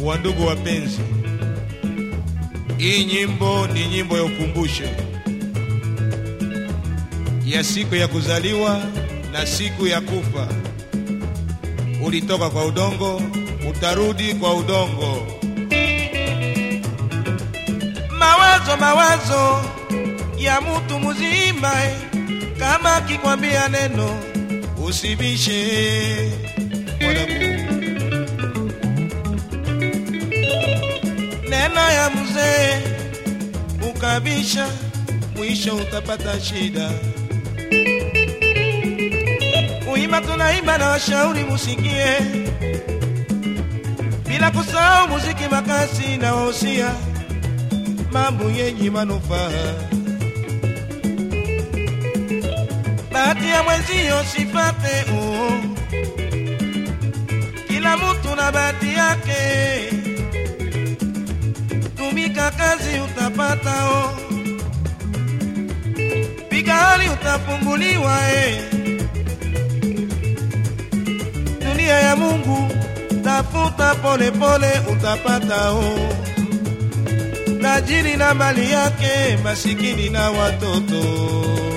Wandugu wapenzi, hii nyimbo ni nyimbo ya ukumbusho ya siku ya kuzaliwa na siku ya kufa. Ulitoka kwa udongo, utarudi kwa udongo. mawazo mawazo ya mutu muzima eh, kama kikwambia neno Usibishe mwanangu, neno ya mzee ukabisha, mwisho utapata shida. kuimba tunaimba na washauri musikie bila kusahau muziki makasi na wahusia Mambo yenye manufaa, bahati ya mwenzio sipate oh. kila mutu na bahati yake tumika kazi utapata oh. piga hali utafunguliwa eh. dunia ya mungu tafuta pole pole utapata oh. tajiri na mali yake masikini na watoto